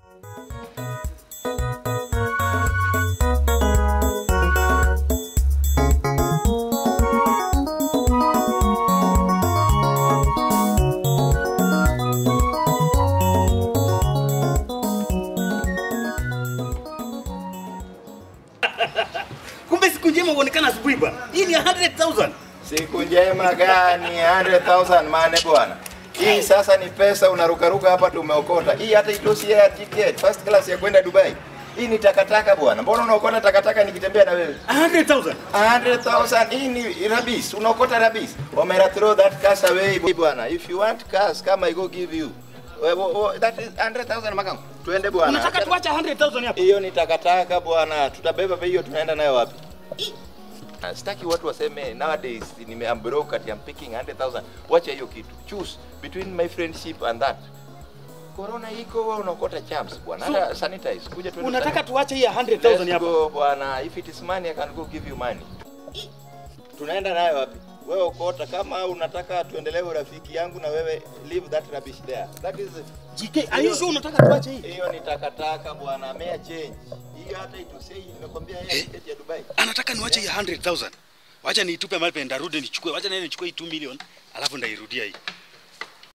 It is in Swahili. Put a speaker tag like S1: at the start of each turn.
S1: Kumbe siku njema huonekana asubuhi bwana. Hii ni 100,000.
S2: Siku njema gani? 100,000 mane bwana. Hii sasa ni pesa unarukaruka hapa tumeokota. Hii hata itoshi ya ticket first class ya kwenda Dubai. Hii ni takataka bwana. Mbona unaokota takataka nikitembea na wewe?
S1: 100,000.
S2: 100,000 hii ni rabis. Unaokota rabis. Omera throw that cash away bwana. If you want cash kama I go give you. We- we- we- That is 100,000 makangu. Tuende bwana.
S1: Unataka tuache 100,000 hapa?
S2: Hiyo ni takataka bwana. Tutabeba bei hiyo tunaenda nayo wapi? Ah, Sitaki watu waseme nowadays nime I'm broke at I'm picking 100,000. Wacha hiyo kitu. Choose between my friendship and that. Corona iko wewe unaokota champs bwana.
S1: So,
S2: Hata sanitize. Kuja tuende.
S1: Unataka tuache hii 100,000
S2: Let's
S1: hapa?
S2: go bwana. If it is money I can go give you money. Tunaenda nayo wapi? Wewe ukota kama unataka tuendelee urafiki yangu na wewe leave that rubbish there. That is
S1: GK, are you sure unataka tuache hii?
S2: hiyo ni takataka bwana, mea change. Hiyo hata itusei, nimekwambia yeye tiketi ya Dubai.
S1: Anataka niwache hii 100,000. Wacha niitupe mahali pe ndarudi nichukue. Wacha nene nichukue hii 2 million alafu ndairudia hii.